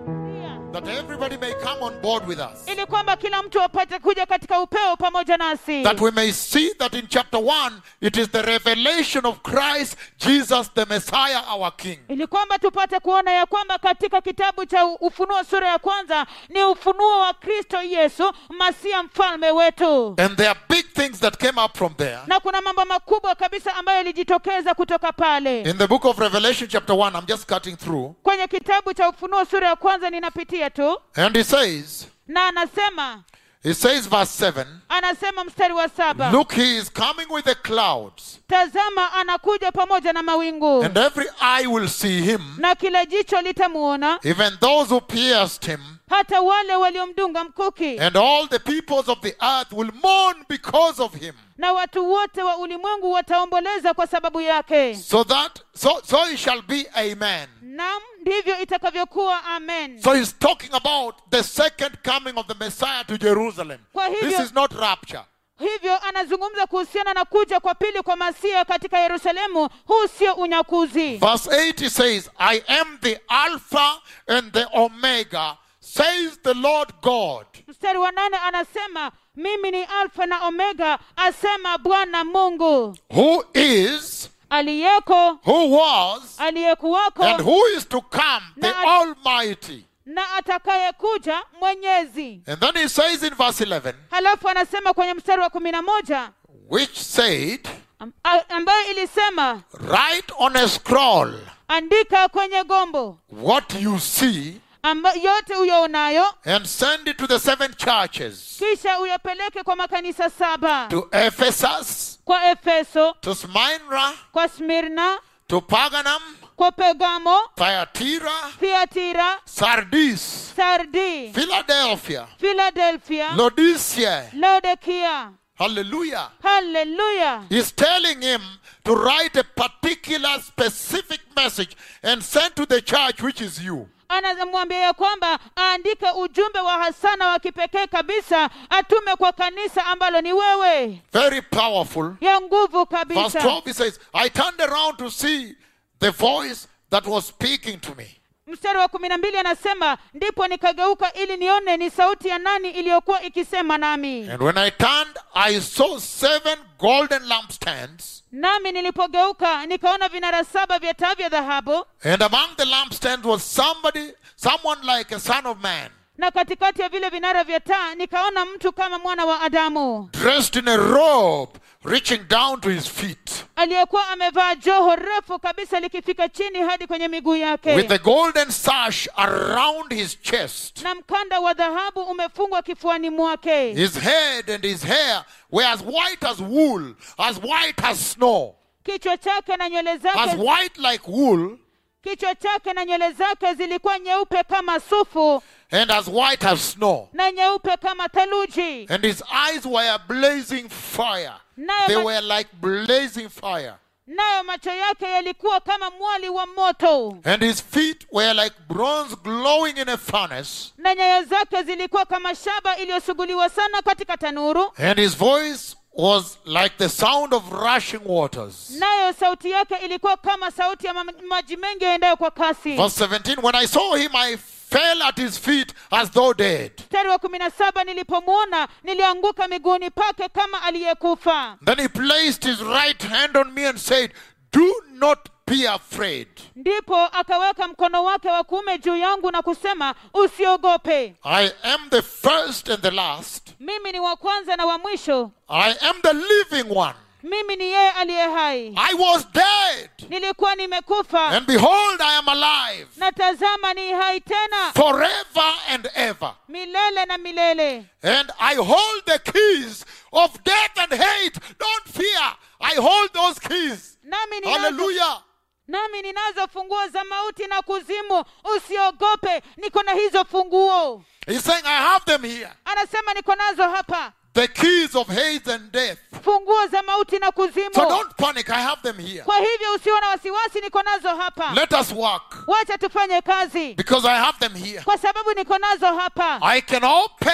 that everybody may come on board with us. ili kwamba kila mtu apate kuja katika upeo pamoja nasi That we may see that in chapter 1, it is the revelation of Christ Jesus, the Messiah, our King. ili kwamba tupate kuona ya kwamba katika kitabu cha ufunuo sura ya kwanza ni ufunuo wa kristo yesu masia mfalme wetu And there are big things that came up from there. na kuna mambo makubwa kabisa ambayo yalijitokeza kutoka pale In the book of Revelation, chapter 1, I'm just cutting through. kwenye kitabu cha ufunuo sura ya kwanza ninapitia tu And he says, na anasema he says, verse 7 anasema mstari wa saba Look, he is coming with the clouds, tazama anakuja pamoja na mawingu and every eye will see him, na kila jicho litamuona even those who pierced him, hata wale waliomdunga mkuki and all the peoples of the earth will mourn because of him. na watu wote wa ulimwengu wataomboleza kwa sababu yake So that, so, so it shall be, amen. nam ndivyo itakavyokuwa amen So he's talking about the second coming of the Messiah to Jerusalem. Kwa hivyo- This is not rapture. hivyo anazungumza kuhusiana na kuja kwa pili kwa masia katika yerusalemu huu sio unyakuzi Verse 8 he says, I am the Alpha and the Omega, says the Lord God. mstari wa nane anasema mimi ni alfa na omega asema bwana mungu who is, aliyeko who was, aliyekuwako and who is to come, the Na- Almighty. na atakayekuja mwenyezi And then he says in verse 11, halafu anasema kwenye mstari wa kumi na moja which said, am- a- ambayo ilisema Write on a scroll andika kwenye gombo what you see amba, yote uyaonayo and send it to the seven churches kisha uyapeleke kwa makanisa saba to Ephesus, kwa efeso to Smyrna, kwa smirna to Paganum, kwa pegamo Thyatira, thiatira Sardis, sardi Philadelphia, philadelphia Laodicea. laodikia Hallelujah. haleluya He's telling him to write a particular specific message and send to the church, which is you. anamwambia ya kwamba aandike ujumbe wa hasana wa kipekee kabisa atume kwa kanisa ambalo ni wewe Very powerful. ya nguvu Verse kabisa 12 he says, I turned around to see the voice that was speaking to me. mstari wa kumi na mbili anasema ndipo nikageuka ili nione ni sauti ya nani iliyokuwa ikisema nami And when I turned, I saw seven golden lampstands. nami nilipogeuka nikaona vinara saba vya taa vya dhahabu And among the lampstands was somebody, someone like a son of man, na katikati ya vile vinara vya taa nikaona mtu kama mwana wa adamu dressed in a robe reaching down to his feet, aliyekuwa amevaa joho refu kabisa likifika chini hadi kwenye miguu yake with a golden sash around his chest. na mkanda wa dhahabu umefungwa kifuani mwake His head and his hair were as white as wool, as white as snow, kichwa chake na nywele as zake white like wool, kichwa chake na nywele zake zilikuwa nyeupe kama sufu and as white as snow. na nyeupe kama theluji And his eyes were blazing fire. Nayo They ma- were like blazing fire. nayo macho yake yalikuwa kama mwali wa moto And his feet were like bronze glowing in a furnace. na nyayo zake zilikuwa kama shaba iliyosuguliwa sana katika tanuru And his voice was like the sound of rushing waters. nayo sauti yake ilikuwa kama sauti ya ma- maji mengi yaendayo kwa kasi Verse 17 When I saw him, I fell at his feet as though dead. mstari wa kumi na saba nilipomwona nilianguka miguuni pake kama aliyekufa Then he placed his right hand on me and said, Do not be afraid. ndipo akaweka mkono wake wa kuume juu yangu na kusema usiogope I am the first and the last. mimi ni wa kwanza na wa mwisho I am the living one. mimi ni yeye aliye hai I was dead. nilikuwa nimekufa And behold, I am alive na tazama ni hai tena forever and ever. milele na milele And I hold the keys of death and hate. Don't fear. I hold those keys. nami ninazo, Hallelujah. nami ninazo funguo za mauti na kuzimu usiogope niko na hizo funguo He's saying, I have them here. anasema niko nazo hapa The keys of hate and death. funguo za mauti na kuzimu So don't panic. I have them here. kwa hivyo usiwe na wasiwasi niko nazo hapa Let us work wacha tufanye kazi because I have them here. kwa sababu niko nazo hapa I can open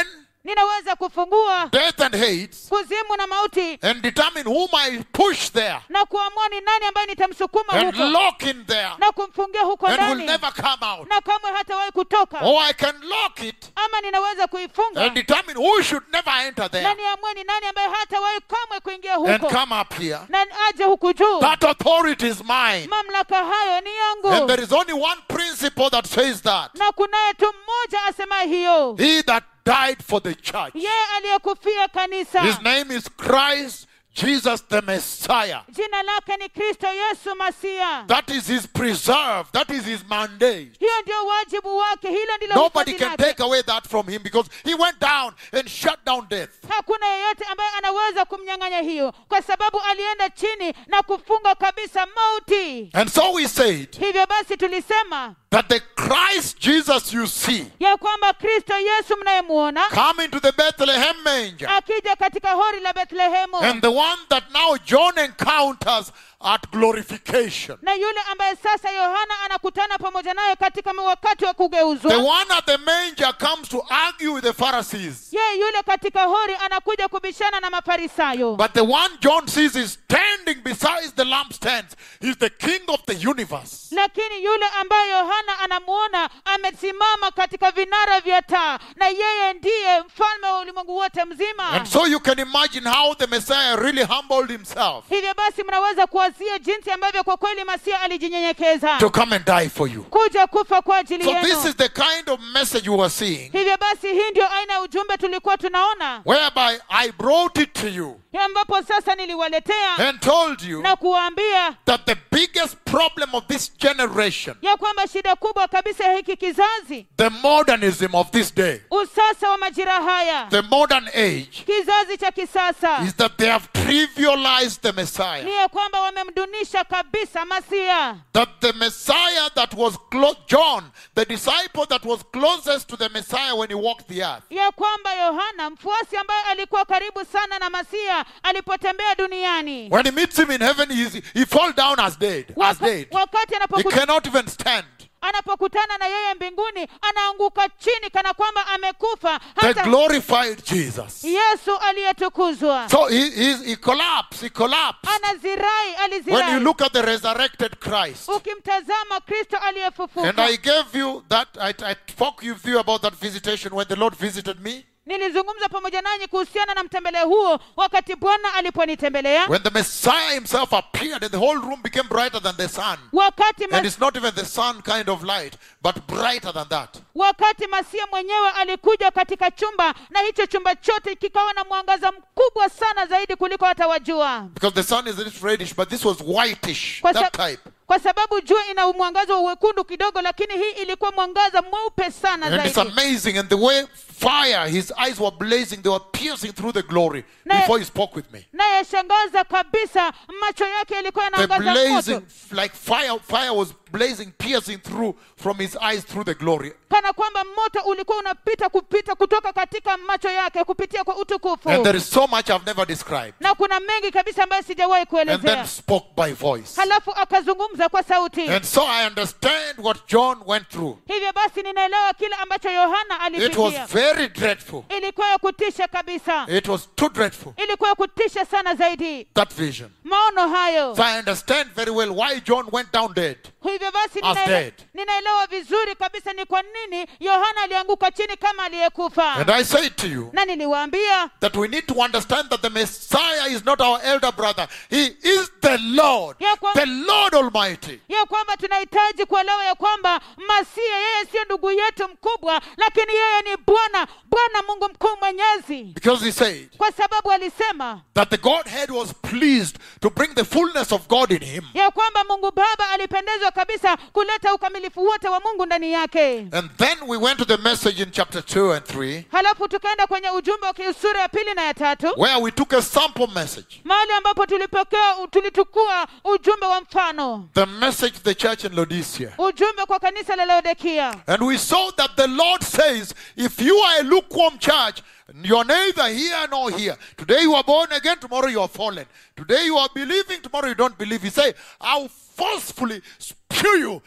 ninaweza kufungua death and hate kuzimu na mauti and determine whom I push there na kuamua ni nani ambaye nitamsukuma and huko lock in there na kumfungia huko and will ndani never come out. na kamwe hatawahi kutoka Or I can lock it ama ninaweza kuifunga and determine who should never enter na there niamue ni nani ambaye hatawahi kamwe kuingia and huko come up here. na aje huku juu That authority is mine. mamlaka hayo ni And yangu there is only one principle that says that. na kunaye tu mmoja asemaye hiyo He that died for the church. yeye aliyekufia kanisa His name is Christ Jesus the Messiah. jina lake ni kristo yesu masia That is his preserve. That is his mandate. hiyo ndio wajibu wake hilo ndilo Nobody hitaji can lake. take away that from him because he went down and shut down death. hakuna yeyote ambaye anaweza kumnyang'anya hiyo kwa sababu alienda chini na kufunga kabisa mauti And so we said hivyo basi tulisema that the Christ Jesus you see ya kwamba kristo yesu mnayemwona come into the Bethlehem manger akija katika hori la bethlehemu and the one that now John encounters at glorification. na yule ambaye sasa yohana anakutana pamoja naye katika wakati wa The kugeuzwa one at the manger comes to argue with the Pharisees. yeye yule katika hori anakuja kubishana na mafarisayo But the one John sees is standing beside the lampstands. He's the king of the universe. lakini yule ambaye yohana anamuona amesimama katika vinara vya taa na yeye ndiye mfalme wa ulimwengu wote mzima And so you can imagine how the Messiah really humbled himself hivyo basi mnaweza kuwazia jinsi ambavyo kwa kweli masia alijinyenyekeza to come and die for you. kuja kufa kwa ajili So this yenu is the kind of message you are seeing, hivyo basi hii ndio aina ya ujumbe tulikuwa tunaona whereby I brought it to you ambapo sasa niliwaletea and told you na kuwaambia that the biggest problem of this generation, ya kwamba shida kubwa kabisa ya hiki kizazi the modernism of this day, usasa wa majira haya the modern age, kizazi cha kisasa is that they have trivialized the Messiah. ni ya kwamba wamemdunisha kabisa masia That the Messiah that was close, John, the disciple that was closest to the Messiah when he walked the earth, ya kwamba yohana mfuasi ambaye alikuwa karibu sana na masia alipotembea duniani when he meets him in heaven, he, is- he fall down as dead, as Waka, dead. wakati He anapoku, cannot even stand. anapokutana na yeye mbinguni anaanguka chini kana kwamba amekufa The hata glorified Jesus. yesu aliyetukuzwa So he, he, he collapsed. He collapsed. anazirai When you alizirai look at the resurrected Christ. ukimtazama kristo And aliyefufuka I gave you that, I, I spoke with you about that visitation when the Lord visited me. nilizungumza pamoja nanyi kuhusiana na mtembeleo huo wakati bwana aliponitembelea When the Messiah himself appeared and the whole room became brighter than the sun. wakati And mas, it's not even the sun kind of light, but brighter than that. wakati masia mwenyewe alikuja katika chumba na hicho chumba chote kikawa na mwangaza mkubwa sana zaidi kuliko hata wajua Because the sun is a little reddish, but this was whitish, kwa, that sa- type. kwa sababu jua ina mwangaza wa uwekundu kidogo lakini hii ilikuwa mwangaza mweupe sana And it's zaidi amazing. And the way fire, his eyes were blazing, they were piercing through the glory Na- before he spoke with me. naye shangaza kabisa macho yake yalikuwa The yanaangaza blazing, moto like fire, fire was blazing, piercing through from his eyes through the glory. kana kwamba moto ulikuwa unapita kupita kutoka katika macho yake kupitia kwa utukufu And there is so much I've never described. na kuna mengi kabisa ambayo sijawahi And then kuelezea spoke by voice. halafu akazungumza kwa sauti And so I understand what John went through. hivyo basi ninaelewa kile ambacho yohana It was alipitia very dreadful. ilikuwa ya kutisha kabisa It was too dreadful, ilikuwa ya kutisha sana zaidi that vision. maono hayo So I understand very well why John went down dead. hivyo basi As ninaele- dead. ninaelewa vizuri kabisa ni kwa nini yohana alianguka chini kama aliyekufa And I say to you na niliwaambia that we need to understand that the Messiah is not our elder brother. He is the Lord, Ya kwa- the Lord Almighty. ya kwamba tunahitaji kuelewa ya kwamba masia yeye sio ndugu yetu mkubwa lakini yeye ni bwana bwana mungu mkuu mwenyezi Because he said kwa sababu alisema that the Godhead was pleased to bring the fullness of God in him. ya kwamba mungu baba alipendezwa kabisa kuleta ukamilifu wote wa mungu ndani yake And then we went to the message in chapter 2 and 3, halafu tukaenda kwenye ujumbe wa kiusura ya pili na ya tatu where we took a sample message. mahali ambapo tulipokea tulitukua ujumbe wa mfano The message to the church in Laodicea. ujumbe kwa kanisa la laodikia And we saw that the Lord says, if you are a lukewarm church, you're neither here nor here. Today you are born again, tomorrow you are fallen. Today you are believing, tomorrow you don't believe. He say, I'll forcefully spew you, spew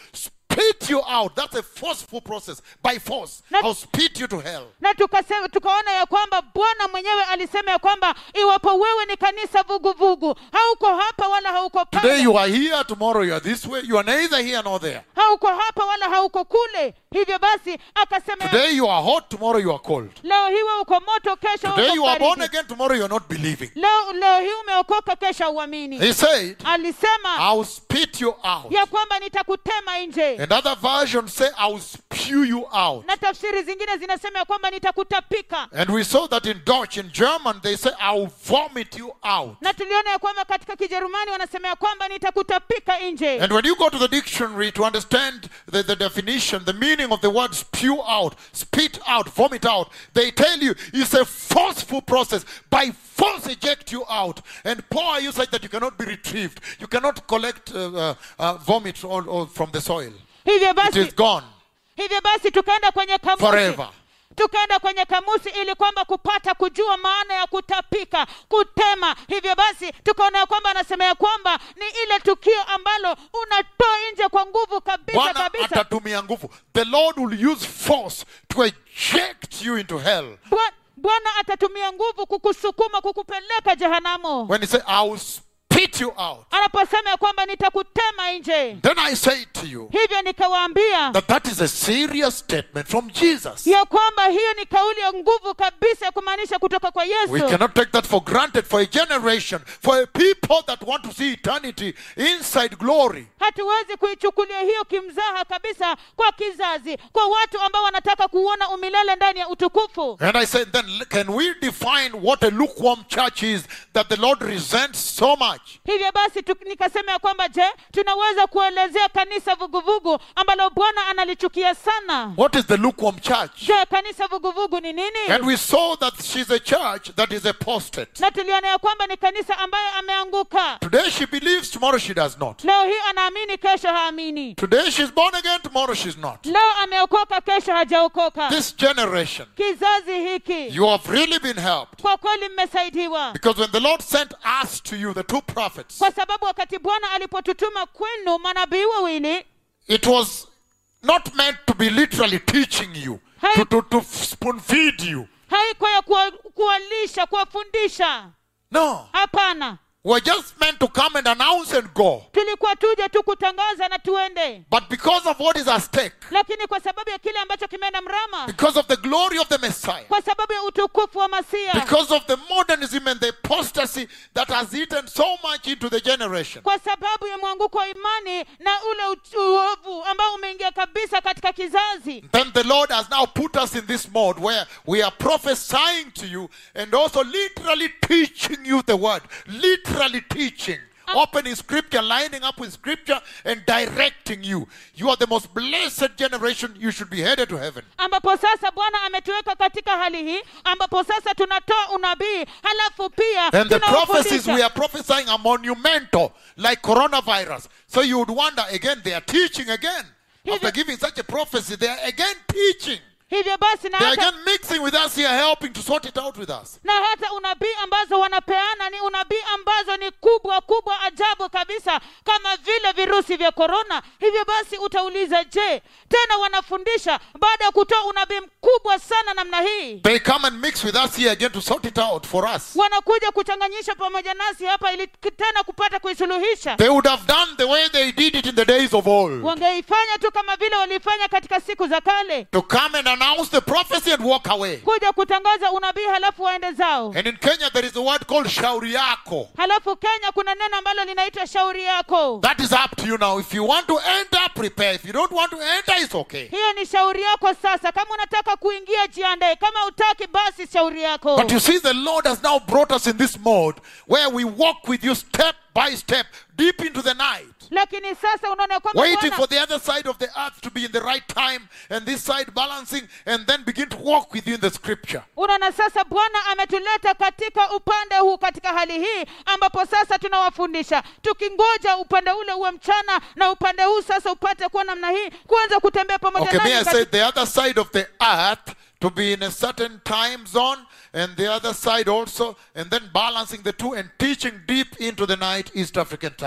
spit you out. That's a forceful process. By force, Not- I'll spit you to hell. na tukasema tukaona ya kwamba bwana mwenyewe alisema ya kwamba iwapo wewe ni kanisa vuguvugu hauko hapa wala hauko Today pale you are here, tomorrow you are this way. You are neither here nor there. hauko hapa wala hauko kule hivyo basi akasema ya- Today you are hot, tomorrow you are cold. leo hii wewe uko moto kesho Today uko you are born baridi. again, tomorrow you are not believing. leo leo hii umeokoka kesho uamini He said, alisema I'll spit you out. ya kwamba nitakutema nje And other versions say, I'll spew you out. na tafsiri zingine zinasema ya kwamba nitakutapika And we saw that in Dutch, in German, they say, I'll vomit you out. na tuliona ya kwamba katika kijerumani wanasema ya kwamba nitakutapika nje And when you go to the dictionary to understand the, the definition, the meaning of the word spew out, spit out, vomit out, they tell you it's a forceful process. By force, eject you out and pour you such that you cannot be retrieved. You cannot collect uh, uh, uh, vomit or, or from the soil. hivyo It basi is gone hivyo basi tukaenda kwenye kamusi forever. tukaenda kwenye kamusi ili kwamba kupata kujua maana ya kutapika kutema hivyo basi tukaona ya kwamba anasema ya kwamba ni ile tukio ambalo unatoa nje kwa nguvu kabisa Bwana kabisa atatumia nguvu. The Lord will use force to eject you into hell. Bwa- bwana atatumia nguvu kukusukuma kukupeleka jehanamu When he said, I will spit you out. anaposema ya kwamba nitakutema nje Then I say to you hivyo nikawaambia that that is a serious statement from Jesus. ya kwamba hiyo ni kauli ya nguvu kabisa ya kumaanisha kutoka kwa We yesu cannot take that for granted for a generation, for a people that want to see eternity inside glory. hatuwezi kuichukulia hiyo kimzaha kabisa kwa kizazi kwa watu ambao wanataka kuona umilele ndani ya utukufu And I said, then can we define what a lukewarm church is that the Lord resents so much? hivyo basi tu, nikasema ya kwamba je tunaweza kuelezea kanisa vuguvugu ambalo bwana analichukia sana What is the lukewarm church? je kanisa vuguvugu ni nini And we saw that she's a church that is apostate. na tuliona ya kwamba ni kanisa ambaye ameanguka Today she believes, tomorrow she does not. leo hii anaamini kesho haamini Today she's born again, tomorrow she's not. leo ameokoka kesho hajaokoka This generation, kizazi hiki you have really been helped. kwa kweli mmesaidiwa Because when the Lord sent us to you, the two prophets, kwa sababu wakati bwana alipotutuma kwenu manabii wawili it was not meant to be literally teaching you, to, to, to spoon feed you. haikuwa ya kuwa- kuwalisha kuwafundisha No. hapana We're just meant to come and announce and go. tulikuwa tuje tu kutangaza na tuende But because of what is at stake, lakini kwa sababu ya kile ambacho kimeenda mrama because of the glory of the Messiah, kwa sababu ya utukufu wa masia because of the modernism and the apostasy that has eaten so much into the generation, kwa sababu ya mwanguko wa imani na ule uch- uovu ambao umeingia kabisa katika kizazi then the Lord has now put us in this mode where we are prophesying to you and also literally teaching you the word. Literally teaching. Opening scripture, lining up with scripture, and directing you. You are the most blessed generation. You should be headed to heaven. ambapo sasa bwana ametuweka katika hali hii ambapo sasa tunatoa unabii halafu pia And the prophecies tunawafundisha. we are prophesying are monumental, like coronavirus. So you would wonder again, they are teaching again. After giving such a prophecy, they are again teaching. hivyo basi na They are hata, again mixing with us here, helping to sort it out with us. na hata unabii ambazo wanapeana ni unabii ambazo ni kubwa kubwa ajabu kabisa kama vile virusi vya korona hivyo basi utauliza je tena wanafundisha baada ya kutoa unabii mkubwa sana namna hii They come and mix with us here again to sort it out for us. wanakuja kuchanganyisha pamoja nasi hapa ili k- tena kupata kuisuluhisha They would have done the way they did it in the days of old. wangeifanya tu kama vile walifanya katika siku za kale To come and announce the prophecy and walk away. kuja kutangaza unabii halafu waende zao And in Kenya, there is a word called shauriako. halafu kenya kuna neno ambalo linaitwa shauri yako That is up to you now. If you want to enter, prepare. If you don't want to enter, it's okay. hiyo ni shauri yako sasa kama unataka kuingia jiandae kama utaki basi shauri yako But you see, the Lord has now brought us in this mode where we walk with you step by step, deep into the night. lakini sasa unaona kwamba Waiting Bwana- for the other side of the earth to be in the right time and this side balancing and then begin to walk with you in the scripture. unaona sasa bwana ametuleta katika upande huu katika hali hii ambapo sasa tunawafundisha tukingoja upande ule uwe mchana na upande huu sasa upate kuwa namna hii kuanza kutembea pamoja Okay, may I nanyi say katika- the other side of the earth to be in a certain time zone and the other side also, and then balancing the two and teaching deep into the night East African time.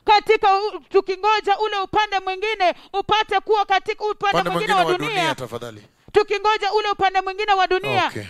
katika u- tukingoja ule upande mwingine upate kuwa katika upande upande mwingine mwingine wa wa dunia dunia tafadhali tukingoja ule upande mwingine wa dunia okay.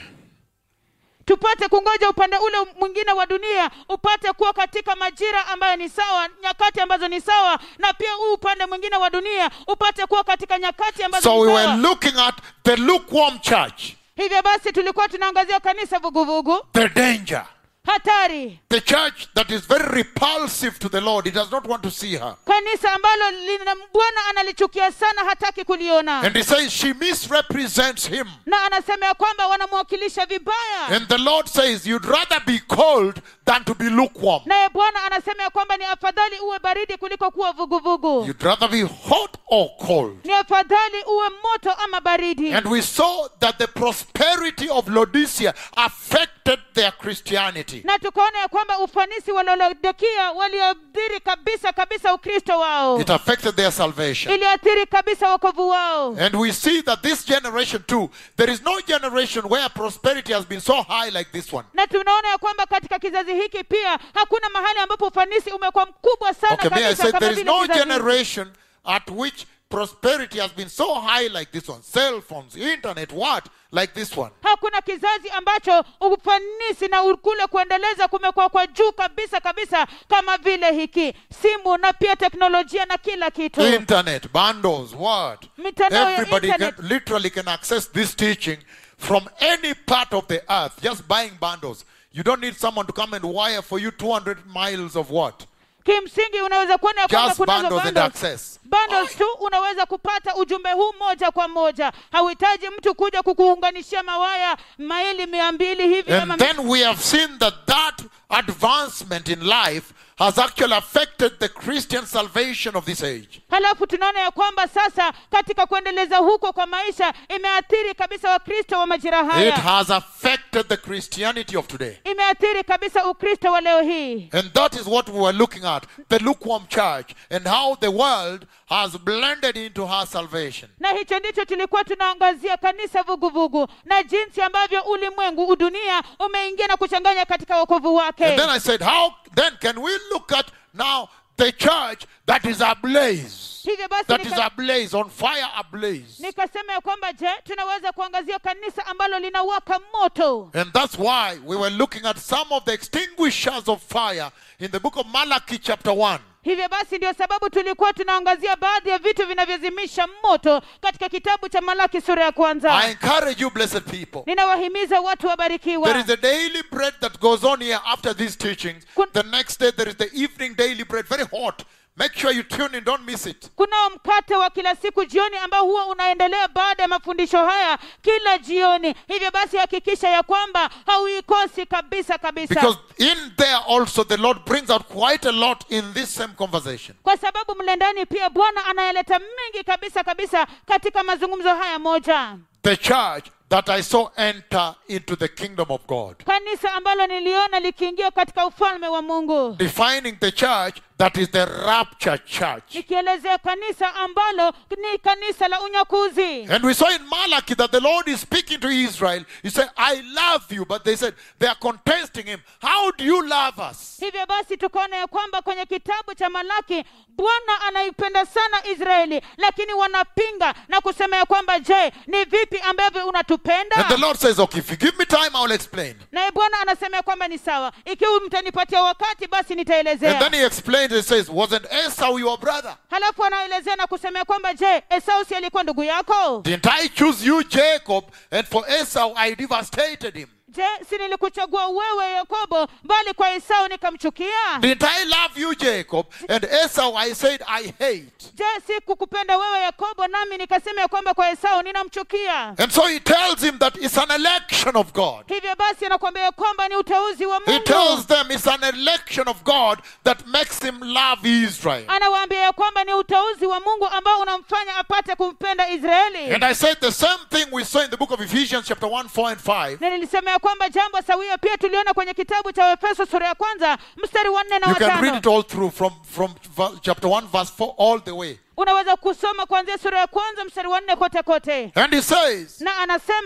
tupate kungoja upande ule mwingine wa dunia upate kuwa katika majira ambayo ni sawa nyakati ambazo ni sawa na pia huu upande mwingine wa dunia upate kuwa katika nyakati ambazo so ni we were sawa looking at the lukewarm church hivyo basi tulikuwa tunaangazia kanisa vuguvugu the danger hatari the church that is very repulsive to the lord he does not want to see her kanisa ambalo lina bwana analichukia sana hataki kuliona and he says she misrepresents him na anasema ya kwamba wanamwakilisha vibaya and the lord says you'd rather be cold than to be lukewarm naye bwana anasema ya kwamba ni afadhali uwe baridi kuliko kuwa vuguvugu you'd rather be hot or cold ni afadhali uwe moto ama baridi and we saw that the prosperity of laodicea affected their christianity na tukaona ya kwamba ufanisi wa laodikia waliathiri kabisa kabisa ukristo wao it affected their salvation iliathiri kabisa wokovu wao And we see that this generation too, there is no generation where prosperity has been so high like this one. na tunaona ya kwamba katika kizazi hiki pia hakuna mahali ambapo ufanisi umekuwa mkubwa sana Okay, may I kabisa say kama there is vile no kizazi hiki. generation at which prosperity has been so high like this one. Cell phones, internet, what? Like this one. hakuna kizazi ambacho ufanisi na kule kuendeleza kumekuwa kwa juu kabisa kabisa kama vile hiki simu na pia teknolojia na kila kitu Internet, bundles, what? Mitandao ya Everybody can, internet. literally can access this teaching from any part of the earth, just buying bundles. You don't need someone to come and wire for you 200 miles of what? kimsingi unaweza kuona ya kwamba Just kunazo bundles and bundles. access. bundles tu unaweza kupata ujumbe huu moja kwa moja hauhitaji mtu kuja kukuunganishia mawaya maili mia mbili hivi ama And then we have seen that that advancement in life has actually affected the Christian salvation of this age. halafu tunaona ya kwamba sasa katika kuendeleza huko kwa maisha imeathiri kabisa wakristo wa majira It haya has affected the Christianity of today. imeathiri kabisa ukristo wa leo hii And that is what we were looking at the lukewarm church and how the world has blended into her salvation. na hicho ndicho tulikuwa tunaangazia kanisa vuguvugu na jinsi ambavyo ulimwengu udunia umeingia na kuchanganya katika wokovu wake And then I said, How then can we look at now the church that is ablaze? hivyo basi That is nika- ablaze, on fire ablaze. nikasema ya kwamba je tunaweza kuangazia kanisa ambalo linawaka moto And that's why we were looking at some of the extinguishers of fire in the book of Malachi, chapter 1. hivyo basi ndio sababu tulikuwa tunaangazia baadhi ya vitu vinavyozimisha moto katika kitabu cha malaki sura ya I kwanza encourage you, blessed people. ninawahimiza watu There wabarikiwa is a daily bread that goes on here after these teachings. Kun- The next day, there is the evening daily bread, very hot. Make sure you tune in, don't miss it. kunao mkate wa kila siku jioni ambao huwa unaendelea baada ya mafundisho haya kila jioni hivyo basi hakikisha ya kwamba hauikosi kabisa kabisa Because in there also, the Lord brings out quite a lot in this same conversation. kwa sababu mle ndani pia bwana anayaleta mengi kabisa kabisa katika mazungumzo haya moja The church that I saw enter into the kingdom of God. kanisa ambalo niliona likiingia katika ufalme wa mungu Defining the church that is the rapture church. nikielezea kanisa ambalo ni kanisa la unyakuzi And we saw in Malachi that the Lord is speaking to Israel. He said, I love you. But they said, they are contesting him. How do you love us? hivyo basi tukaona ya kwamba kwenye kitabu cha malaki bwana anaipenda sana israeli lakini wanapinga na kusema ya kwamba je ni vipi ambavyo And the unatupenda Lord says, Okay, if you give me time, I will explain. naye bwana anasema ya kwamba ni sawa ikiwa mtanipatia wakati basi And nitaelezea then he explains, he says, Wasn't Esau your brother? halafu anaelezea na kusema ya kwamba je esau si alikuwa ndugu yako Didn't I choose you, Jacob? And for Esau, I devastated him. je si nilikuchagua wewe yakobo bali kwa esau nikamchukia Didn't I love you, Jacob? And Esau, I said, I hate. je si kukupenda wewe yakobo nami nikasema ya kwamba kwa esau ninamchukia And so he tells him that it's an election of God. hivyo basi anakuambia ya kwamba ni uteuzi wa He tells mungu them it's an election of God that makes him love Israel. anawaambia ya kwamba ni uteuzi wa mungu ambao unamfanya apate kumpenda israeli And I said the same thing we saw in the book of Ephesians, chapter 1, 4, and 5. na nilisema ya kwamba jambo sawia pia tuliona kwenye kitabu cha efeso sura ya kwanza mstari wa nne na You can read watano it all through from, from v- chapter 1, verse 4, all the way. unaweza kusoma kuanzia sura ya kwanza mstari wa nne kote kote And he says na anasema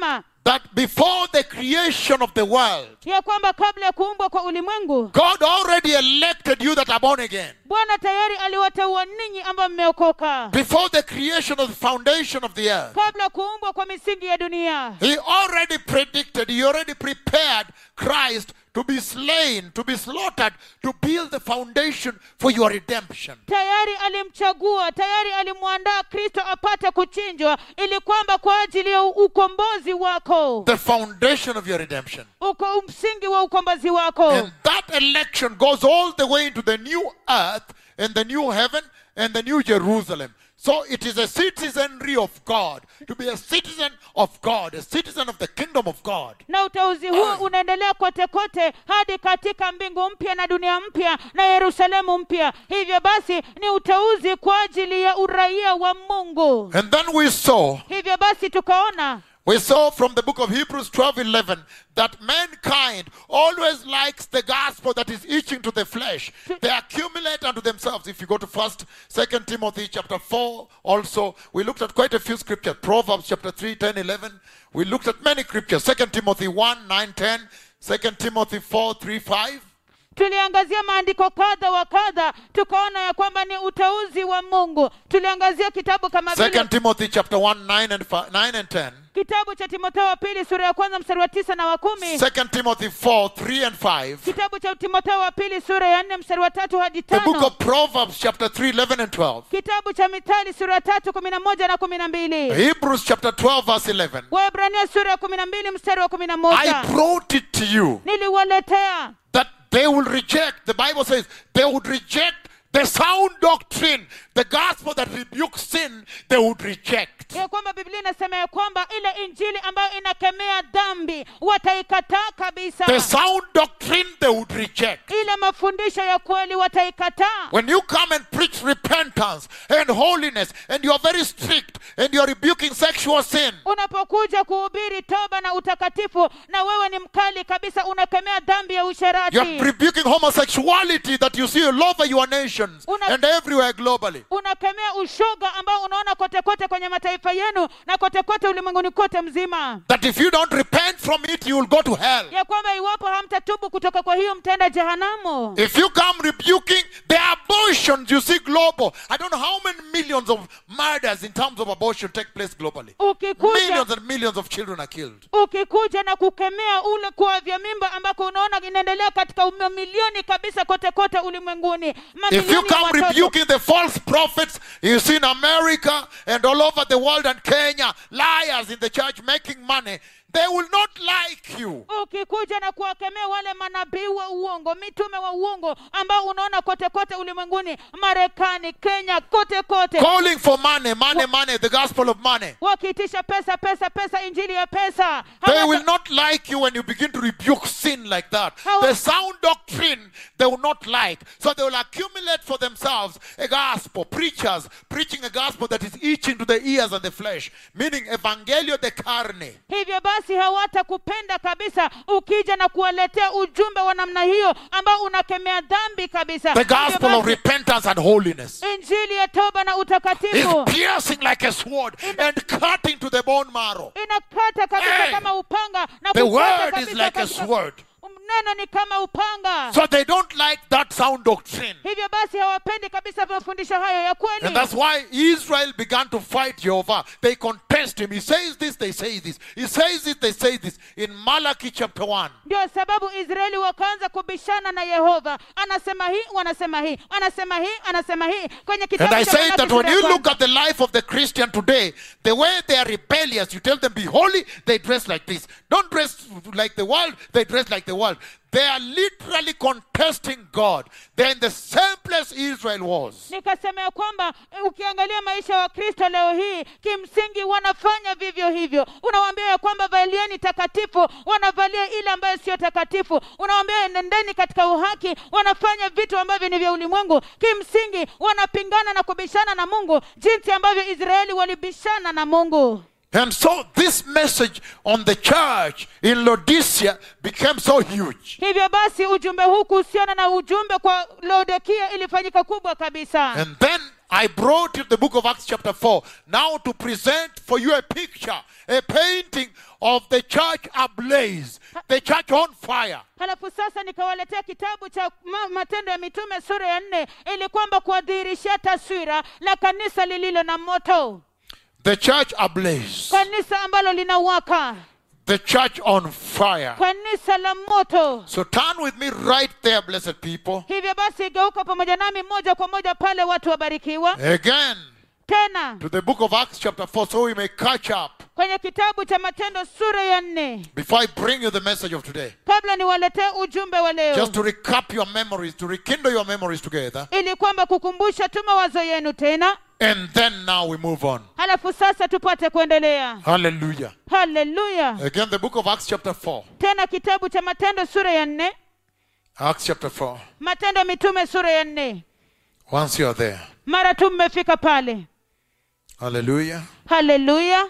that before the creation of the world, ya kwamba kabla ya kuumbwa kwa ulimwengu God already elected you that are born again. bwana tayari aliwateua ninyi ambao mmeokoka Before the creation of the foundation of the earth, kabla ya kuumbwa kwa misingi ya dunia He already predicted, He already prepared Christ to be slain, to be slaughtered, to build the foundation for your redemption. tayari alimchagua tayari alimwandaa kristo apate kuchinjwa ili kwamba kwa ajili ya ukombozi wako The foundation of your redemption. uko msingi wa ukombozi wako And that election goes all the way into the new earth and the new heaven and the new Jerusalem. So it is a citizenry of God. To be a citizen of God, a citizen of the kingdom of God. na uteuzi huu unaendelea kote kote hadi katika mbingu mpya na dunia mpya na yerusalemu mpya hivyo basi ni uteuzi kwa ajili ya uraia wa mungu And then we saw hivyo basi tukaona We saw from the book of Hebrews 12 11 that mankind always likes the gospel that is itching to the flesh. They accumulate unto themselves. If you go to first, second Timothy chapter 4, also, we looked at quite a few scriptures. Proverbs chapter 3, 10, 11. We looked at many scriptures. Second Timothy 1, 9, 10. Second Timothy 4, 3, 5. tuliangazia maandiko kadha wa kadha tukaona ya kwamba ni uteuzi wa mungu tuliangazia kitabu kama vile Second Timothy chapter 1, 9 and 5, 9 and 10. kitabu cha timotheo wa pili sura ya kwanza mstari wa tisa na wa kumi Second Timothy 4, 3 and 5. kitabu cha timotheo wa pili sura ya nne mstari wa tatu hadi The book tano of Proverbs chapter 3, 11 and 12. kitabu cha mithali sura ya tatu kumi na moja na kumi na mbili Hebrews chapter 12, verse 11. waebrania sura ya kumi na mbili mstari wa kumi na I moja brought it to you niliwaletea that they will reject, the Bible says, they would reject the sound doctrine, the gospel that rebukes sin, they would reject. ya kwamba biblia inasema ya kwamba ile injili ambayo inakemea dhambi wataikataa kabisa The sound doctrine they would reject. ile mafundisho ya kweli wataikataa When you come and preach repentance and holiness, and you are very strict, and you are rebuking sexual sin, unapokuja kuhubiri toba na utakatifu na wewe ni mkali kabisa unakemea dhambi ya you are usherati rebuking homosexuality that you see all over your nations Una- and everywhere globally. unakemea ushoga ambao unaona kote kote kwenye mataifa yenu na kote kote ulimwenguni kote mzima That if you don't repent from it, you will go to hell. ya kwamba iwapo hamtatubu kutoka kwa hiyo mtenda jehanamu If you come rebuking the abortions you see global, I don't know how many millions of murders in terms of abortion take place globally. ukikuja Millions and millions of children are killed. ukikuja na kukemea ule kuavya mimba ambako unaona inaendelea katika mamilioni kabisa kote kote ulimwenguni If Mamilioni you ya come watoto. rebuking the false prophets you see in America and all over the world and Kenya, liars in the church making money, they will not like you. ukikuja na kuwakemea wale manabii wa uongo mitume wa uongo ambao unaona kote kote ulimwenguni marekani kenya kote kote Calling for money, money, money, the gospel of money. wakiitisha pesa pesa pesa injili ya pesa They Hawata- will not like you when you begin to rebuke sin like that. How- The sound doctrine they will not like. So they will accumulate for themselves a gospel, preachers preaching a gospel that is itching to the ears and the flesh, meaning evangelio de carne. hivyo basi hawatakupenda kabisa ukija na kuwaletea ujumbe wa namna hiyo ambao unakemea dhambi kabisa The Hivyo gospel of basi, repentance and holiness injili ya toba na is utakatifu piercing like a sword and cutting to the bone marrow. inakata kabisa Hey! kama upanga na The kukata word is kabisa like a katika- sword. neno ni kama upanga So they don't like that sound doctrine. hivyo basi hawapendi kabisa mafundisho hayo ya kweli And that's why Israel began to fight Jehovah. They contest him. He says this, they say this. He says this, they say this. In Malachi chapter 1. ndio sababu israeli wakaanza kubishana na yehova anasema hii wanasema hii anasema hii anasema hii kwenye And kitabu I cha say Malaki that when sura ya you kwanza. look at the life of the Christian today, the way they are rebellious, you tell them be holy, they dress like this. Don't dress like the world, they dress like the world. They are literally contesting God. They're in the same place Israel was. nikasema ya kwamba eh, ukiangalia maisha ya wakristo leo hii kimsingi wanafanya vivyo hivyo unawaambia ya kwamba valieni takatifu wanavalia ile ambayo sio takatifu unawaambia nendeni katika uhaki wanafanya vitu ambavyo ni vya ulimwengu kimsingi wanapingana na kubishana na mungu jinsi ambavyo israeli walibishana na mungu And so this message on the church in Laodicea became so huge. hivyo basi ujumbe huu kuhusiana na ujumbe kwa laodikia ilifanyika kubwa kabisa And then I brought you the book of Acts, chapter 4, now to present for you a picture, a painting of the church ablaze, the church on fire. halafu sasa nikawaletea kitabu cha ma- matendo ya mitume sura ya nne ili kwamba kuwadhihirishia taswira la kanisa lililo na moto The church ablaze, kanisa ambalo linawaka the church on fire. kanisa la moto So turn with me right there, blessed people. hivyo basi geuka pamoja nami moja kwa moja pale watu wabarikiwa Again tena to the book of Acts, chapter 4, so we may catch up kwenye kitabu cha matendo sura ya nne before I bring you the message of today. kabla niwaletee ujumbe wa leo Just to recap your memories, to rekindle your memories together. ili kwamba kukumbusha tu mawazo yenu tena And then now we move on. halafu sasa tupate kuendelea Hallelujah. haleluya Again, the book of Acts, chapter 4. tena kitabu cha matendo sura ya nne Acts, chapter 4. matendo ya mitume sura ya nne Once you are there. mara tu mmefika pale Hallelujah. haleluya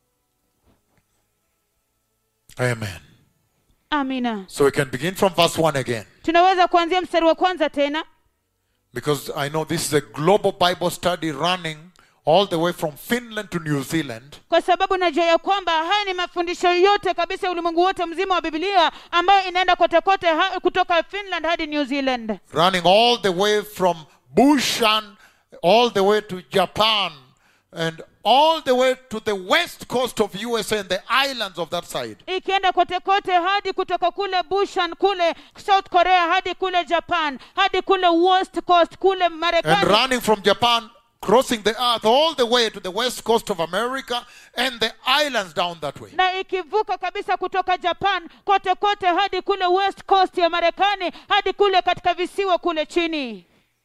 Amen. amina So we can begin from verse 1 again. tunaweza kuanzia mstari wa kwanza tena Because I know this is a global Bible study running all the way from Finland to New Zealand. kwa sababu najua ya kwamba haya ni mafundisho yote kabisa ya ulimwengu wote mzima wa bibilia ambayo inaenda kote kote ha, kutoka finland hadi new zealand running all the way from Bushan all the way to Japan and all the way to the west coast of USA and the islands of that side. ikienda kote kote hadi kutoka kule bushan kule south korea hadi kule japan hadi kule west coast kule And marekani running from Japan, crossing the earth all the way to the west coast of America and the islands down that way. na ikivuka kabisa kutoka japan kote kote hadi kule west coast ya marekani hadi kule katika visiwa kule chini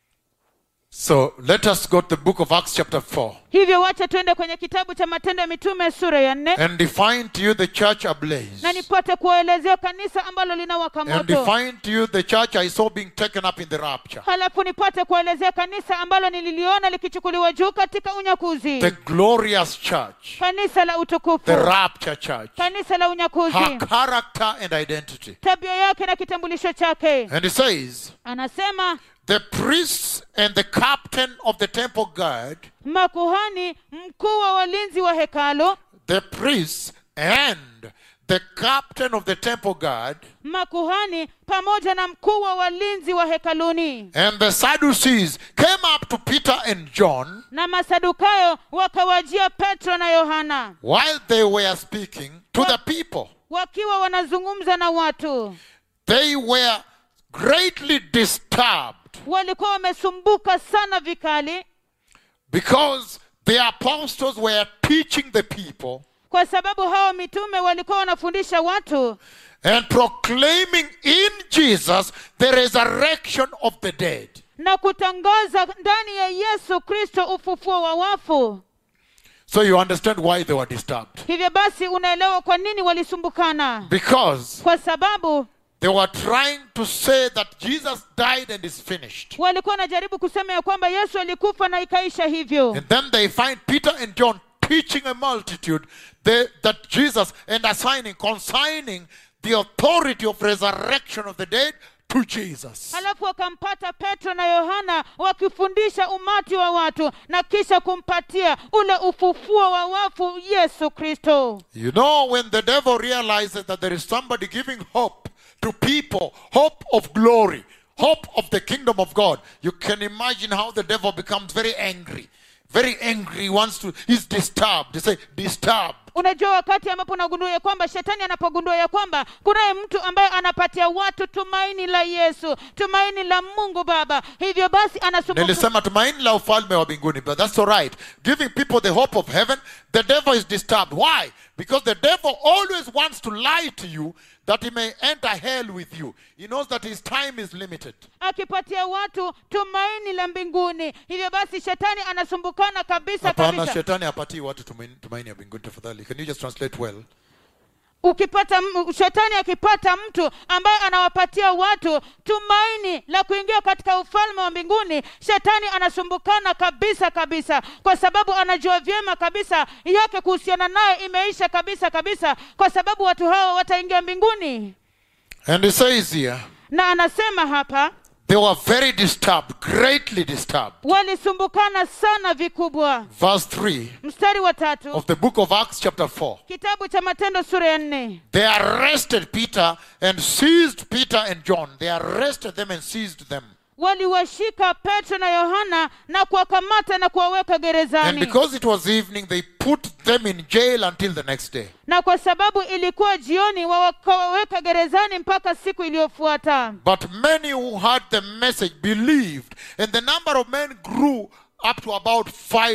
So let us go to the book of Acts, chapter 4, hivyo wacha tuende kwenye kitabu cha matendo ya mitume sura ya nne and define to you the church ablaze. na nipate kuwaelezea kanisa ambalo linawaka And moto define to you the church I saw being taken up in the rapture. halafu nipate kuwaelezea kanisa ambalo nililiona likichukuliwa juu katika unyakuzi The glorious church, kanisa la utukufu the rapture church. kanisa la unyakuzi her character and identity. tabia yake na kitambulisho chake And he says, anasema the priests and the captain of the temple guard, makuhani mkuu wa walinzi wa hekalo the priests and the captain of the temple guard, makuhani pamoja na mkuu wa walinzi wa hekaluni and the Sadducees came up to Peter and John na masadukayo wakawajia petro na yohana while they were speaking to the people. wakiwa wanazungumza na watu They were greatly disturbed walikuwa wamesumbuka sana vikali because the apostles were teaching the people kwa sababu hawa mitume walikuwa wanafundisha watu and proclaiming in Jesus the resurrection of the dead. na kutangaza ndani ya yesu kristo ufufuo wa wafu So you understand why they were disturbed. hivyo basi unaelewa kwa nini walisumbukana Because kwa sababu they were trying to say that Jesus died and is finished. walikuwa wanajaribu kusema ya kwamba yesu alikufa na ikaisha hivyo And then they find Peter and John teaching a multitude they, that Jesus and assigning, consigning the authority of resurrection of the dead to Jesus. halafu wakampata petro na yohana wakifundisha umati wa watu na kisha kumpatia ule ufufuo wa wafu yesu kristo You know, when the devil realizes that there is somebody giving hope to people, hope of glory, hope of the kingdom of God, you can imagine how the devil becomes very angry. Very angry, he wants to, he's disturbed. They say, disturbed. unajua wakati ambapo unagundua ya kwamba shetani anapogundua ya kwamba kunaye mtu ambaye anapatia watu tumaini la yesu tumaini la mungu baba hivyo basi anasumbuka nilisema tumaini la ufalme wa mbinguni but that's all right giving people the hope of heaven the devil is disturbed why because the devil always wants to lie to you that he may enter hell with you he knows that his time is limited akipatia watu tumaini la mbinguni hivyo basi shetani anasumbukana kabisa hapana kabisa shetani hapatii watu tumaini, tumaini ya mbinguni tafadhali can you just translate well ukipata m- shetani akipata mtu ambaye anawapatia watu tumaini la kuingia katika ufalme wa mbinguni shetani anasumbukana kabisa kabisa kwa sababu anajua vyema kabisa yake kuhusiana naye imeisha kabisa kabisa kwa sababu watu hawa wataingia mbinguni and he says here na anasema hapa They were very disturbed, greatly disturbed. walisumbukana sana vikubwa Verse 3 mstari wa tatu of the book of Acts, chapter 4. kitabu cha matendo sura ya nne They arrested Peter and seized Peter and John. They arrested them and seized them. waliwashika petro na yohana na kuwakamata na kuwaweka And gerezani because it was evening, they put them in jail until the next day. na kwa sababu ilikuwa jioni wakawaweka gerezani mpaka siku iliyofuata But many who heard the message believed, and the number of men grew up to about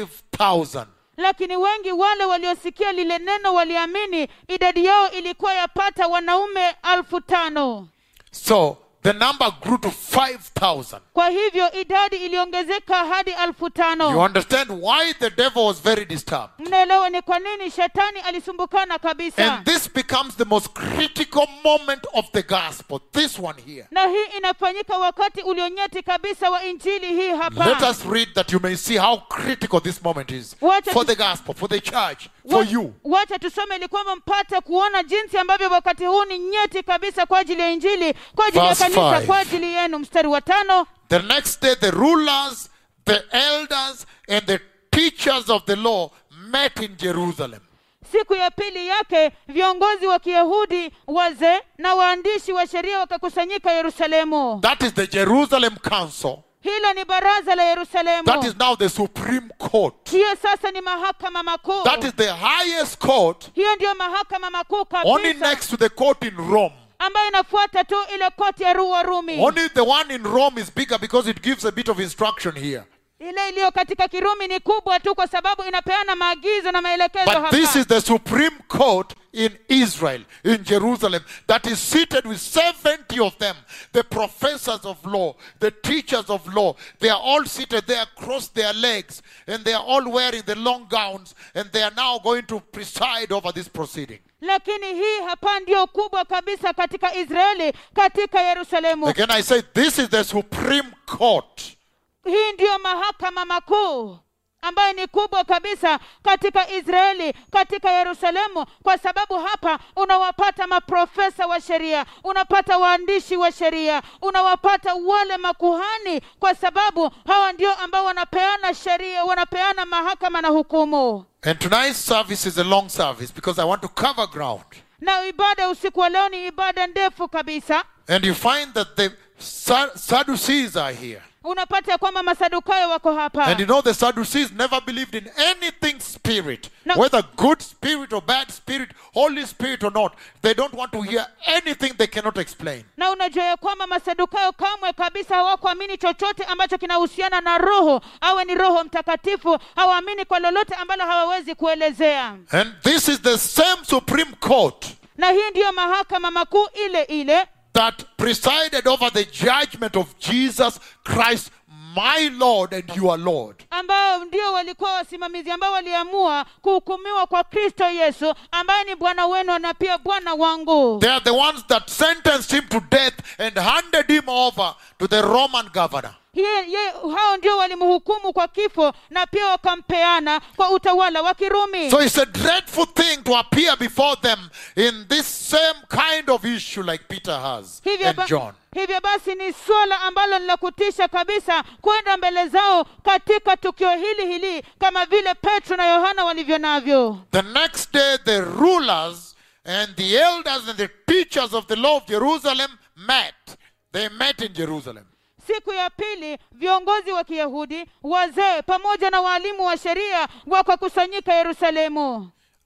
5,000. lakini wengi wale waliosikia lile neno waliamini idadi yao ilikuwa yapata wanaume alfu tano So the number grew to 5,000. kwa hivyo idadi iliongezeka hadi alfu You tano understand why the devil was very disturbed. mnaelewa ni kwa nini shetani alisumbukana kabisa And this becomes the most critical moment of the gospel. This one here. na hii inafanyika wakati ulionyeti kabisa wa injili hii Let hapa us read that you may see how critical this moment is Wacha for tu- the gospel, for the church, for Wa- you. wacha tusome ili kwamba mpate kuona jinsi ambavyo wakati huu ni nyeti kabisa kwa ajili ya injili kwa ajili ya Verse kanisa five. kwa ajili yenu mstari wa tano The next day, the rulers, the elders, and the teachers of the law met in Jerusalem. siku ya pili yake viongozi wa kiyahudi wazee na waandishi wa sheria wakakusanyika yerusalemu That is the Jerusalem Council. hilo ni baraza la yerusalemu That is now the Supreme Court. hiyo sasa ni mahakama makuu That is the highest court, hiyo ndiyo mahakama makuu only kabisa next to the court in Rome. ambayo inafuata tu ile koti ya Ru- warumi Only the one in Rome is bigger because it gives a bit of instruction here. ile iliyo katika kirumi ni kubwa tu kwa sababu inapeana maagizo na maelekezo But hapa this is the Supreme Court in Israel, in Jerusalem, that is seated with 70 of them, the professors of law, the teachers of law. They are all seated there, cross their legs, and they are all wearing the long gowns, and they are now going to preside over this proceeding. lakini hii hapa ndio kubwa kabisa katika israeli katika yerusalemu Again, I say this is the Supreme Court. hii ndiyo mahakama makuu ambayo ni kubwa kabisa katika israeli katika yerusalemu kwa sababu hapa unawapata maprofesa wa sheria unapata waandishi wa sheria unawapata wale makuhani kwa sababu hawa ndio ambao wanapeana sheria wanapeana mahakama na hukumu And tonight's service is a long service because I want to cover ground. na ibada usiku wa leo ni ibada ndefu kabisa And you find that the Sa- Sadducees are here. unapata ya kwamba masadukayo wako hapa And you know the Sadducees never believed in anything spirit, No. whether good spirit or bad spirit, Holy Spirit or not. They don't want to hear anything they cannot explain. na unajua ya kwamba masadukayo kamwe kabisa hawakuamini chochote ambacho kinahusiana na roho awe ni roho mtakatifu hawaamini kwa lolote ambalo hawawezi kuelezea And this is the same Supreme Court na hii ndiyo mahakama makuu ile ile that presided over the judgment of Jesus Christ, my Lord and your Lord. ambao ndio walikuwa wasimamizi ambao waliamua kuhukumiwa kwa kristo yesu ambaye ni bwana wenu na pia bwana wangu They are the ones that sentenced him to death and handed him over to the Roman governor. Ye- ye- hao ndio walimhukumu kwa kifo na pia wakampeana kwa utawala wa kirumi So it's a dreadful thing to appear before them in this same kind of issue like Peter has hivyo, and ba- John. hivyo basi ni swala ambalo ni la kutisha kabisa kwenda mbele zao katika tukio hili hili kama vile petro na yohana walivyo navyo The next day, the rulers and the elders and the teachers of the law of Jerusalem met. They met in Jerusalem. siku ya pili viongozi wa kiyahudi wazee pamoja na waalimu wa sheria wakakusanyika yerusalemu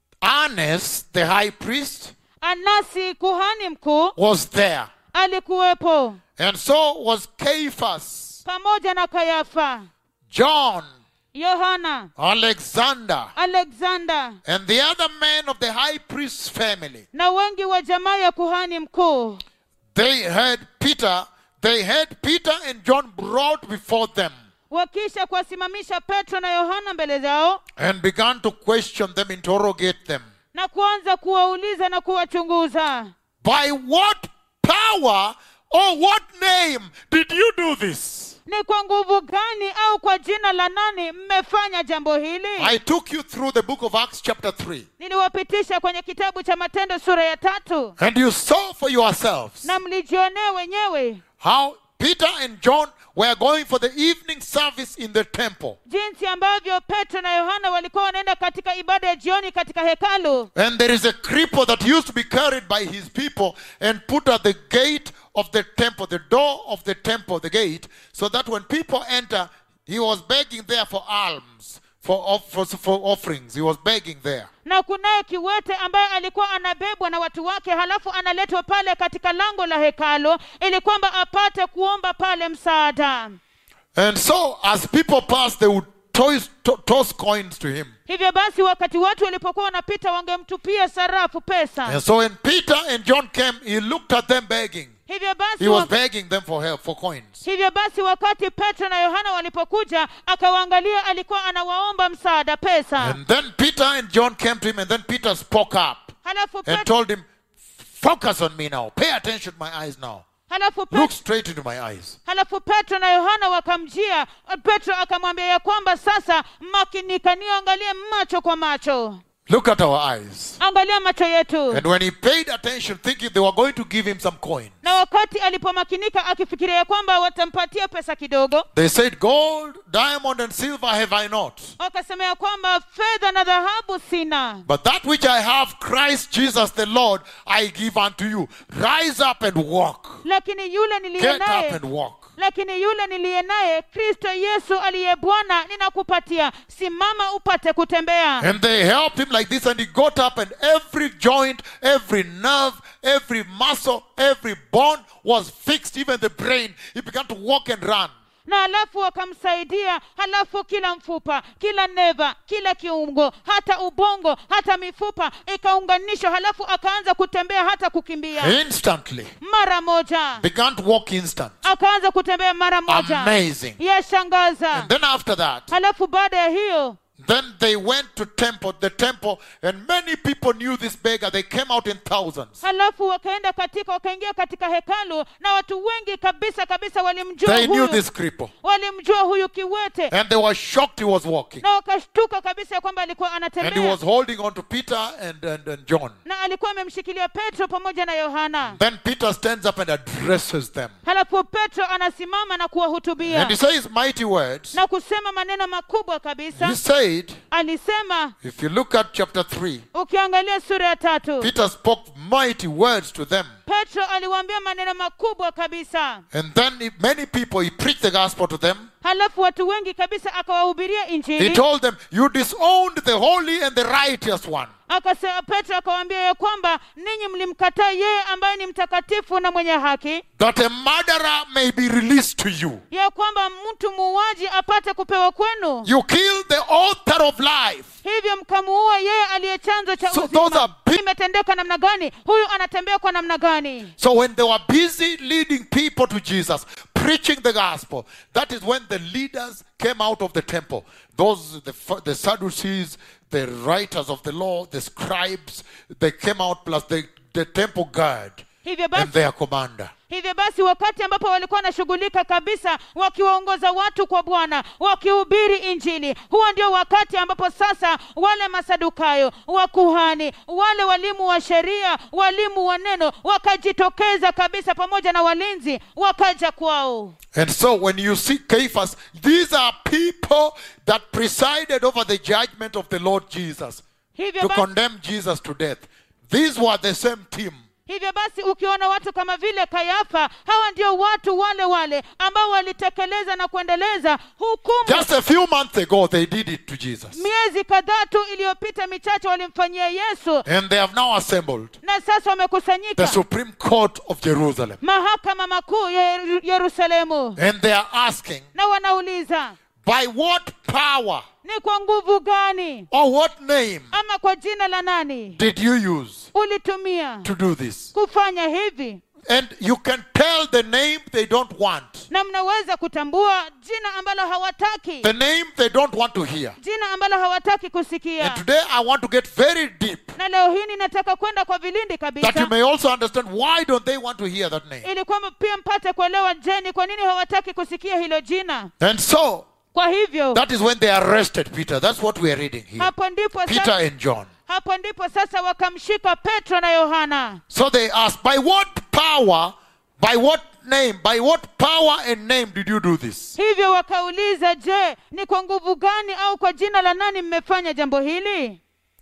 Annas, the high priest, anasi kuhani mkuu was there. alikuwepo And so was Caiaphas, pamoja na kayafa John, yohana Alexander, alexander and the other men of the high priest's family. na wengi wa jamaa ya kuhani mkuu They had Peter, they had Peter and John brought before them wakisha kuwasimamisha petro na yohana mbele zao and began to question them, interrogate them. na kuanza kuwauliza na kuwachunguza By what power or what name did you do this? ni kwa nguvu gani au kwa jina la nani mmefanya jambo hili I took you through the book of Acts, chapter 3, niliwapitisha kwenye kitabu cha matendo sura ya tatu and you saw for yourselves na mlijionea wenyewe how Peter and John were going for the evening service in the temple. jinsi ambavyo petro na yohana walikuwa wanaenda katika ibada ya jioni katika hekalu And there is a cripple that used to be carried by his people and put at the gate of the temple, the door of the temple, the gate, so that when people enter, he was begging there for alms, for, off- for, for offerings. He was begging there. na kunaye kiwete ambaye alikuwa anabebwa na watu wake halafu analetwa pale katika lango la hekalu ili kwamba apate kuomba pale msaada And so, as people passed, they would toss, to- toss coins to him. hivyo basi wakati watu walipokuwa wanapita wangemtupia sarafu pesa And so, when Peter and John came, he looked at them begging. hivyo basi He was wa- begging them for help, for coins. hivyo basi wakati petro na yohana walipokuja akawaangalia alikuwa anawaomba msaada pesa And then Peter and John came to him, and then Peter spoke up halafu and petro, told him, Focus on me now. Pay attention to my eyes now. halafu Look petro, straight into my eyes. halafu petro na yohana wakamjia petro akamwambia ya kwamba sasa makinika niangalie macho kwa macho Look at our eyes. angalia macho yetu And when he paid attention, thinking they were going to give him some coin, na wakati alipomakinika akifikiria ya kwamba watampatia pesa kidogo they said, Gold, diamond, and silver have I not. wakasema ya kwamba fedha na dhahabu sina But that which I have, Christ Jesus the Lord, I give unto you. Rise up and walk. lakini yule niliye Get up naye and walk. lakini yule niliye naye kristo yesu aliye bwana ninakupatia simama upate kutembea And they helped him like this, and he got up, and every joint, every nerve, every muscle, every bone was fixed, even the brain. He began to walk and run. na halafu wakamsaidia halafu kila mfupa kila neva kila kiungo hata ubongo hata mifupa ikaunganishwa halafu akaanza kutembea hata kukimbia Instantly. mara moja Began to walk instant. akaanza kutembea mara moja Amazing. yashangaza And then after that, halafu baada ya hiyo Then they went to temple, the temple, and many people knew this beggar. They came out in thousands. halafu wakaenda katika wakaingia katika hekalu na watu wengi kabisa kabisa walimjua They knew huyu this cripple. walimjua huyu kiwete And they were shocked he was walking. na wakashtuka kabisa ya kwamba alikuwa And he anatembea was holding on to Peter and, and, and John. na alikuwa amemshikilia petro pamoja na yohana Then Peter stands up and addresses them. halafu petro anasimama na kuwahutubia And he says mighty words. na kusema maneno makubwa kabisa He said, alisema if you look at chapter 3, ukiangalia sura ya tatu Peter spoke mighty words to them. petro aliwaambia maneno makubwa kabisa And then he- many people, he preached the gospel to them. halafu watu wengi kabisa akawahubiria He injili told them, You disowned the holy and the righteous one. akasema petro akawaambia ya kwamba ninyi mlimkataa yeye ambaye ni mtakatifu na mwenye haki that a murderer may be released to you. ya kwamba mtu muuaji apate kupewa kwenu You killed the author of life. hivyo mkamuua yeye aliye chanzo cha So uzima. those are big- imetendeka namna gani huyu anatembea kwa namna gani So when they were busy leading people to Jesus, preaching the gospel, that is when the leaders came out of the temple. Those the, the Sadducees, the writers of the law, the scribes, they came out plus the, the temple guard hivyo and basi their commander. hivyo basi wakati ambapo walikuwa wanashughulika kabisa wakiwaongoza watu kwa bwana wakihubiri injili huo ndio wakati ambapo sasa wale masadukayo wakuhani wale walimu wa sheria walimu wa neno wakajitokeza kabisa pamoja na walinzi wakaja kwao And so when you see Caiaphas, these are people that presided over the judgment of the Lord Jesus hivyo to basi, condemn Jesus to death. These were the same team. hivyo basi ukiona watu kama vile kayafa hawa ndio watu wale wale ambao walitekeleza na kuendeleza hukumu Just a few months ago, they did it to Jesus. miezi kadhaa tu iliyopita michache walimfanyia yesu And they have now assembled na sasa the wamekusanyika Supreme Court of Jerusalem. mahakama makuu ya Yeru- yerusalemu And they are asking, na wanauliza by what power ni kwa nguvu gani or what name ama kwa jina la nani did you use ulitumia to do this? kufanya hivi And you can tell the name they don't want, na mnaweza kutambua jina ambalo hawataki the name they don't want to hear. jina ambalo hawataki kusikia And today I want to get very deep na leo hii ninataka kwenda kwa vilindi that you kabisa may also understand why don't they want to hear that name. ili kwamba pia mpate kuelewa jeni kwa nini hawataki kusikia hilo jina And so kwa hivyo that is when they arrested Peter. That's what we are reading here. hapo ndipo Peter sasa, and John. hapo ndipo sasa wakamshika petro na yohana So they asked, by what power, by what name, by what power and name did you do this? hivyo wakauliza je ni kwa nguvu gani au kwa jina la nani mmefanya jambo hili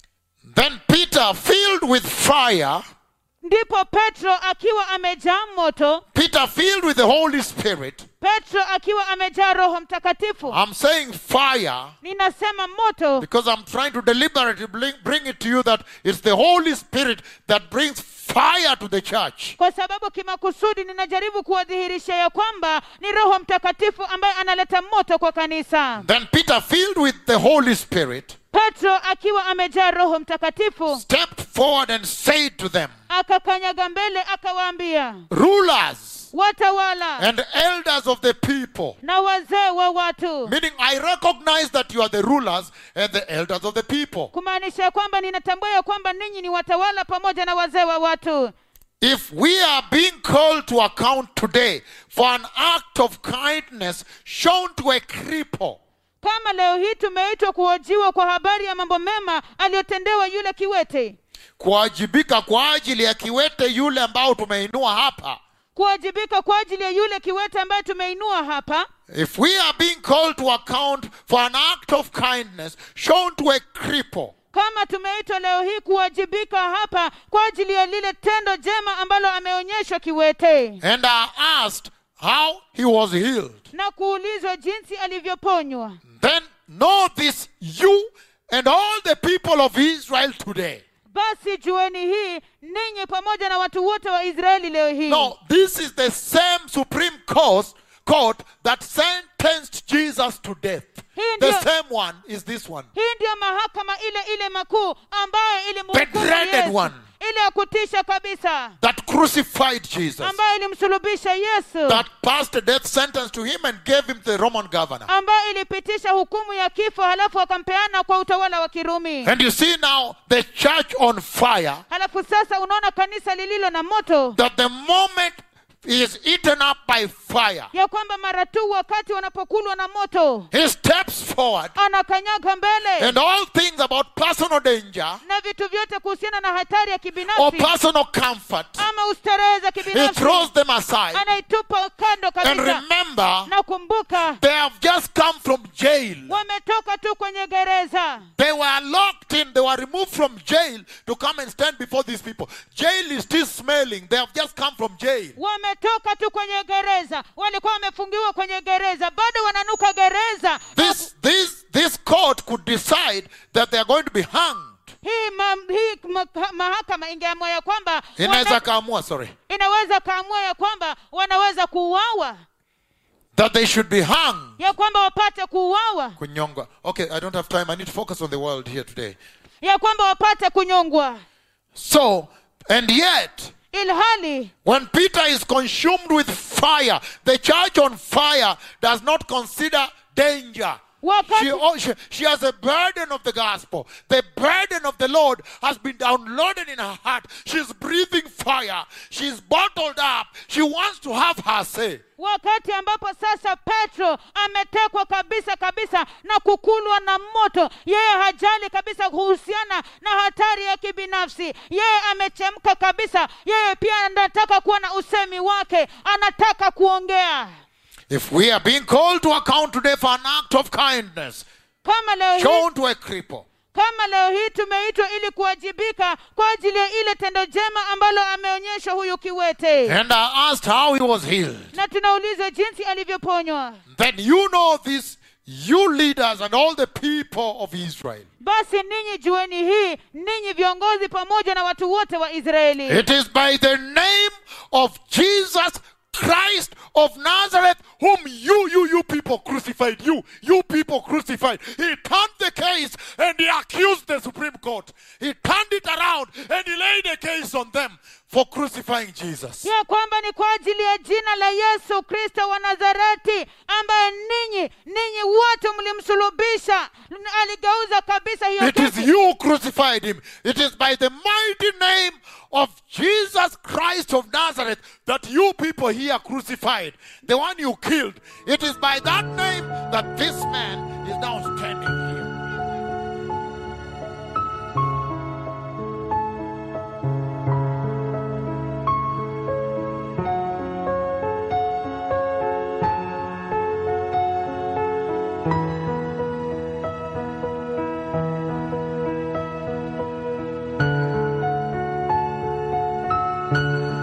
Then Peter, filled with fire, ndipo petro akiwa amejaa moto Peter, filled with the Holy Spirit, petro akiwa amejaa roho mtakatifu I'm saying fire ninasema moto because I'm trying to deliberately bring, bring it to you that it's the Holy Spirit that brings fire to the church. kwa sababu kimakusudi ninajaribu kuwadhihirisha ya kwamba ni roho mtakatifu ambaye analeta moto kwa kanisa Then Peter, filled with the Holy Spirit, petro akiwa amejaa roho mtakatifu stepped forward and said to them, akakanyaga mbele akawaambia Rulers watawala and elders of the people. na wazee wa watu Meaning, I recognize that you are the rulers and the elders of the people. kumaanisha kwamba ninatambua ya kwamba ninyi ni watawala pamoja na wazee wa watu If we are being called to account today for an act of kindness shown to a cripple, kama leo hii tumeitwa kuhojiwa kwa habari ya mambo mema aliyotendewa yule kiwete kuwajibika kwa ajili ya kiwete yule ambao tumeinua hapa, kuwajibika kwa ajili ya yule kiwete ambaye tumeinua hapa if we are being called to account for an act of kindness shown to a cripple, kama tumeitwa leo hii kuwajibika hapa kwa ajili ya lile tendo jema ambalo ameonyeshwa kiwete and are asked how he was healed, na kuulizwa jinsi alivyoponywa then know this you and all the people of Israel today. basi jueni hii ninyi pamoja na watu wote wa israeli leo hii No, this is the same Supreme Court, court that sentenced Jesus to death. Hii The ndio- same one is this one. hii ndiyo mahakama ile ile makuu ambayo The ilimhukumu dreaded Yesu. one. ile ya kutisha kabisa That crucified Jesus. ambayo ilimsulubisha yesu That passed a death sentence to him and gave him the Roman governor. ambayo ilipitisha hukumu ya kifo halafu akampeana kwa utawala wa kirumi And you see now the church on fire, halafu sasa unaona kanisa lililo na moto that the moment is eaten up by fire, ya kwamba mara tu wakati wanapokulwa na moto he steps forward anakanyaga mbele and all things about personal danger na vitu vyote kuhusiana na hatari ya or kibinafsi personal comfort, ama ustarehe za he kibinafsi throws them aside. anaitupa kando And kabisa remember, na kumbuka They have just come from jail. wametoka tu kwenye gereza They were locked in. They were removed from jail to come and stand before these people. Jail is still smelling. They have just come from jail. wametoka tu kwenye gereza walikuwa wamefungiwa kwenye gereza bado wananuka gereza This, this, this court could decide that they are going to be hanged. hii, ma, hii ma, mahakama ingeamua ya kwamba Inaweza wana, kaamua, sorry, inaweza kaamua ya kwamba wanaweza kuuawa that they should be hung. ya kwamba wapate kuuawa Kunyongwa. Okay, I don't have time. I need to focus on the world here today. ya kwamba wapate kunyongwa So, and yet, ilhali when Peter is consumed with fire, the church on fire does not consider danger. Wakati- She, oh, she, she has a burden of the gospel. The burden of the Lord has been downloaded in her heart. She's breathing fire. She's bottled up. She wants to have her say. wakati ambapo sasa petro ametekwa kabisa kabisa na kukulwa na moto yeye hajali kabisa kuhusiana na hatari ya kibinafsi yeye amechemka kabisa yeye pia anataka kuwa na usemi wake anataka kuongea If we are being called to account today for an act of kindness kama leo hii, shown to a cripple, kama leo hii tumeitwa ili kuwajibika kwa ajili ya ile tendo jema ambalo ameonyesha huyu kiwete and are asked how he was healed, na tunaulizwa jinsi alivyoponywa then you know this, you leaders and all the people of Israel. basi ninyi jueni hii ninyi viongozi pamoja na watu wote wa israeli It is by the name of Jesus Christ of Nazareth, whom you, you, you people crucified. You, you people crucified. He turned the case and he accused the Supreme Court. He turned it around and he laid a case on them for crucifying Jesus. ya kwamba ni kwa ajili ya jina la yesu kristo wa nazareti ambaye ninyi ninyi wote mlimsulubisha aligeuza kabisa hiyo It is kesi. you who crucified him. It is by the mighty name of Jesus Christ of Nazareth that you people here crucified, the one you killed. It is by that name that this man is now standing here. Amen.